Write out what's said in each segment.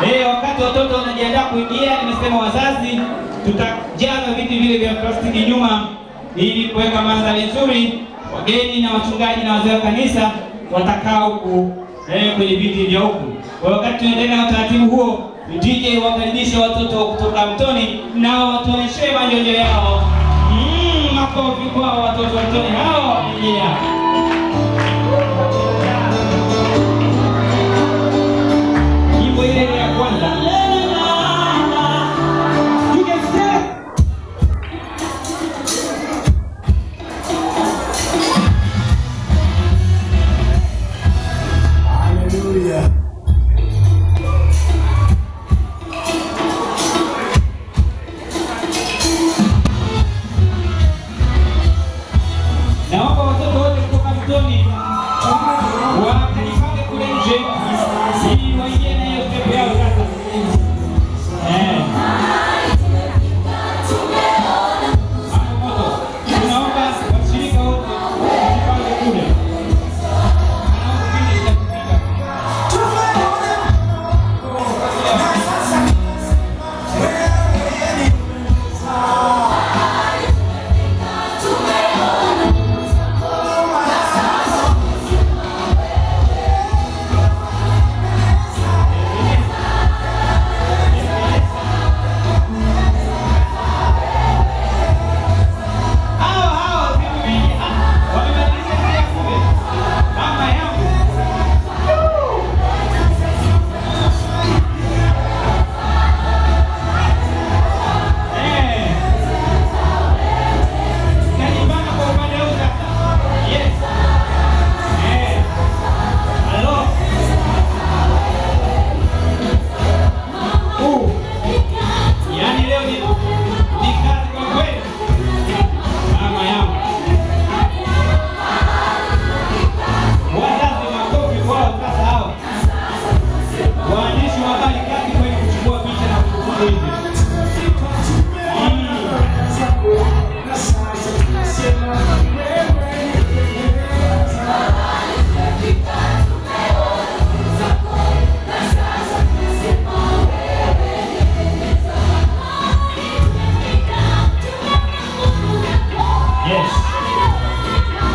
Eh, wakati watoto wanajiandaa kuingia, nimesema wazazi tutajaza viti vile vya plastiki nyuma ili kuweka mandhari nzuri. Wageni na wachungaji na wazee wa kanisa watakaa huku eh, kwenye viti vya huku. Kwa hiyo wakati tunaendelea na utaratibu huo, DJ wakaribishe watoto kutoka Mtoni nao watuonyeshe manjonjo yao. Mm, makofi kwa watoto wa Mtoni hao wamejia. Nyimbo ile ile ya kwanza. You can step. Hallelujah. Naomba watoto wote kutoka Mtoni wakajipange kule nje ili waingie na hiyo step yao sasa. Eh. Hapo moto. Tunaomba washirika wote wajipange kule. Naomba kipindi kitafika. Hao hao vipi? Ah, wamebadilisha njia kumbe. Mama yangu. Eh. Kajipanga kwa upande huu sasa. Yes. Eh. Halo. Uh. Yaani leo ni ni kazi kwa kweli. Mama yangu. Wazazi makofi kwao sasa hao. Waandishi wa habari kazi kweli kuchukua picha na kuchukua hivi. Yes.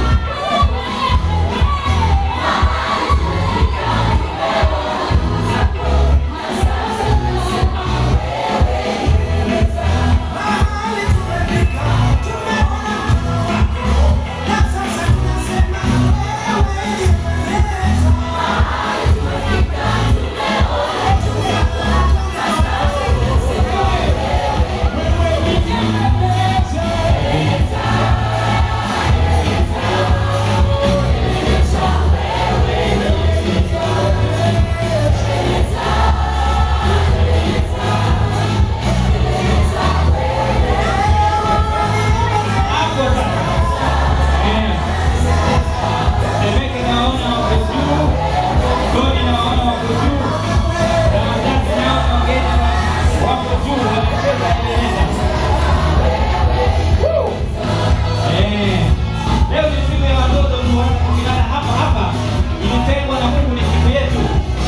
Hapo sasa. Eh. Temeke naona wako juu. Toni naona wako juu. Na wazazi nao wageni wa- wako juu wanacheza eleleza. Woo! Eh. Leo ni siku ya watoto tukilala hapa hapa. Ilitengwa na Mungu ni siku yetu.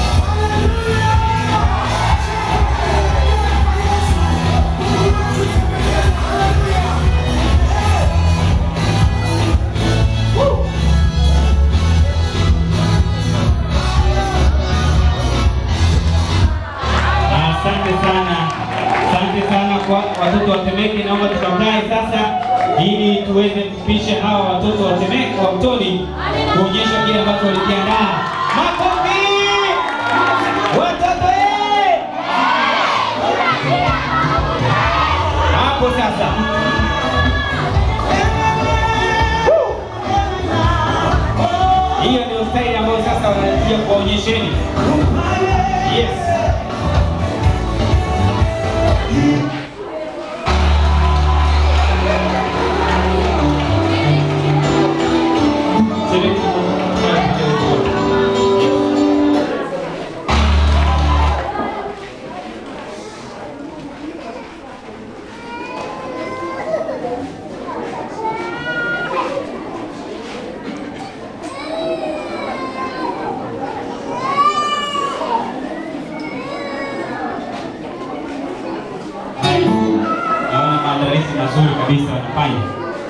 Woo! Asante sana, asante sana kwa watoto wa Temeke. Naomba tukakae sasa, ili tuweze kupisha hawa watoto wa Temeke wa Mtoni kuonyesha kile ambacho walikiandaa. Makofi watoto eh! Hapo sasa Woo! hiyo ndio staili ambayo sasa wanatia kuwaonyesheni. Yes. mazuri kabisa wanafanya.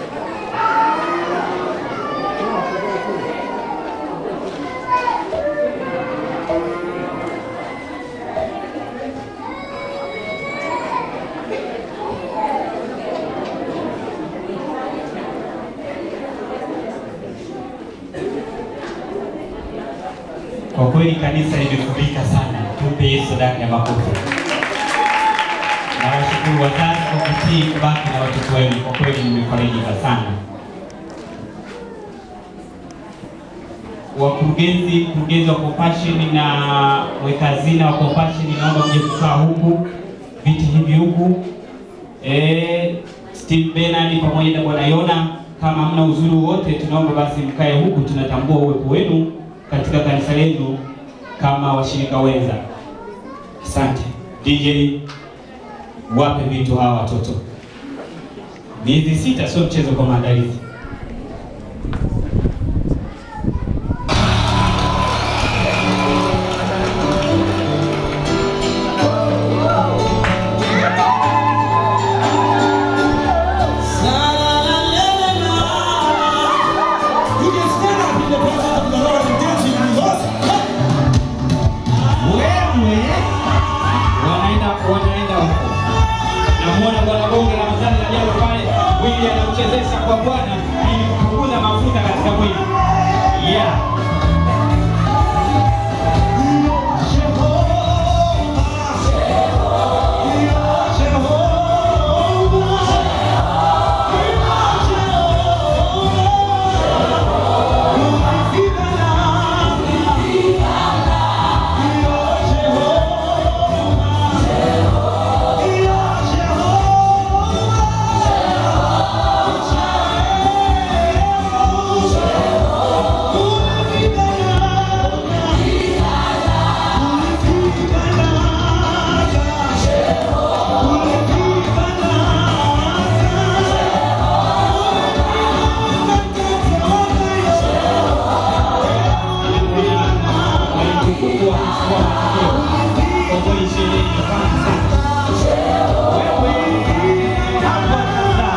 Kwa kweli kanisa limefurika sana, tupe Yesu sadaka ya makofi. Na washukuru wazazi kwa kutii kubaki na watoto wenu, kwa kweli nimefarijika sana. Wakurugenzi, mkurugenzi wa Compassion na mweka hazina wa Compassion, naomba mje kukaa huku, viti hivi huku. Eh, Steve Bernard pamoja na Bwana Yona, kama hamna uzuri wote, tunaomba basi mkae huku, tunatambua uwepo wenu katika kanisa letu kama washirika wenza. Asante DJ, wape vitu hawa watoto. Miezi sita sio mchezo kwa maandalizi. You can stand up in the presence of the Lord and dance with me. Lord. Wewe wanaenda wanaenda huko. Namuona bwana bonge la mzani la jambo pale, mwili anamchezesha kwa Bwana ili kupunguza mafuta katika mwili. Yeah. Walitukumbua kuchukua matukio. Kwa kweli sherehe imefana sana. Wewe hapa sasa.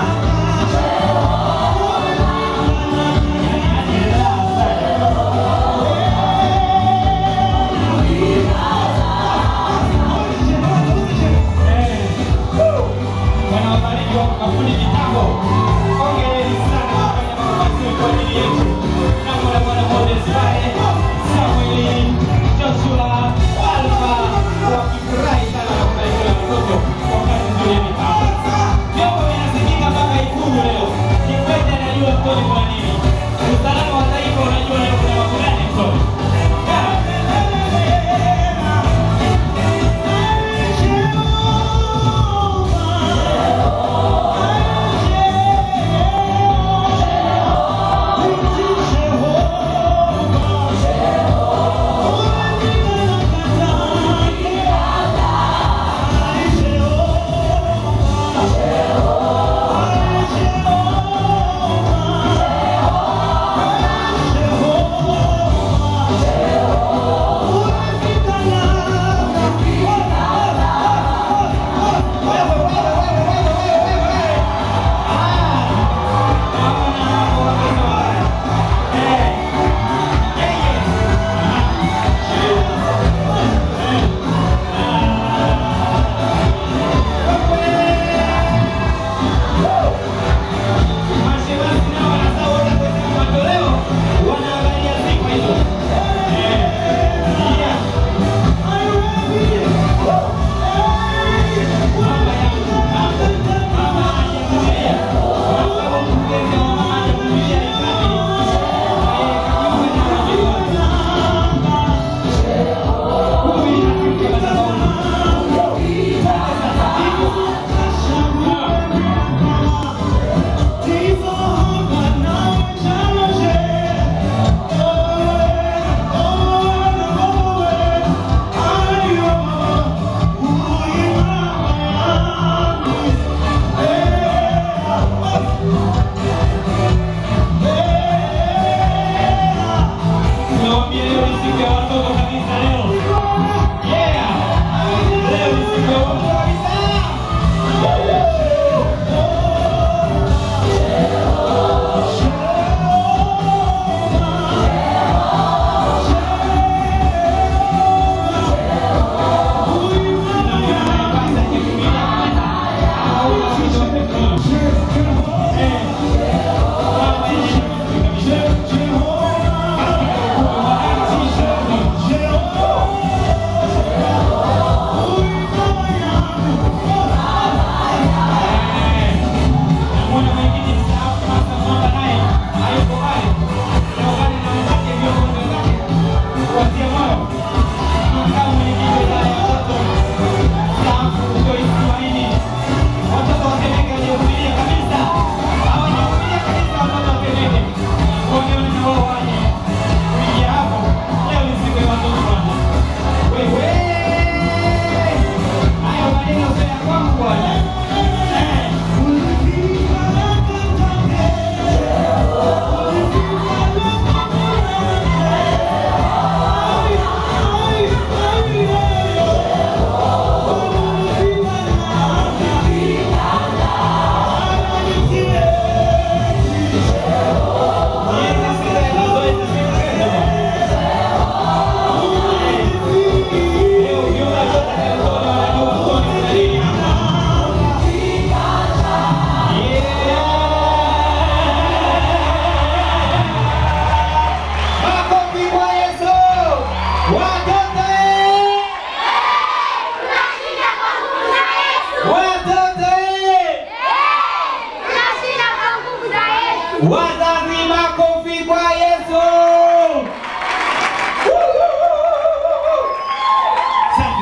Yaani anaelewa sana. wanaobariki wako kafundi kitambo. Hongereni sana kwa kufanya mambo mazuri kwa ajili yetu. Namwona Bwana Moses pale, Samueli, Joshua, Alfa wakifurahi sana na kufurahia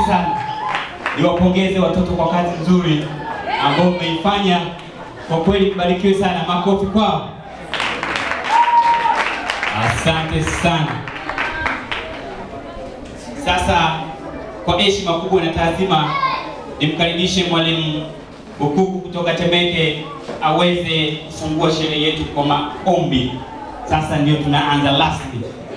mengi sana. Niwapongeze watoto kwa kazi nzuri ambayo mmeifanya. Kwa kweli mbarikiwe sana, makofi kwao. Asante sana. Sasa kwa heshima kubwa na taadhima, nimkaribishe mwalimu Bukuku kutoka Temeke aweze kufungua sherehe yetu kwa maombi. Sasa ndio tunaanza rasmi.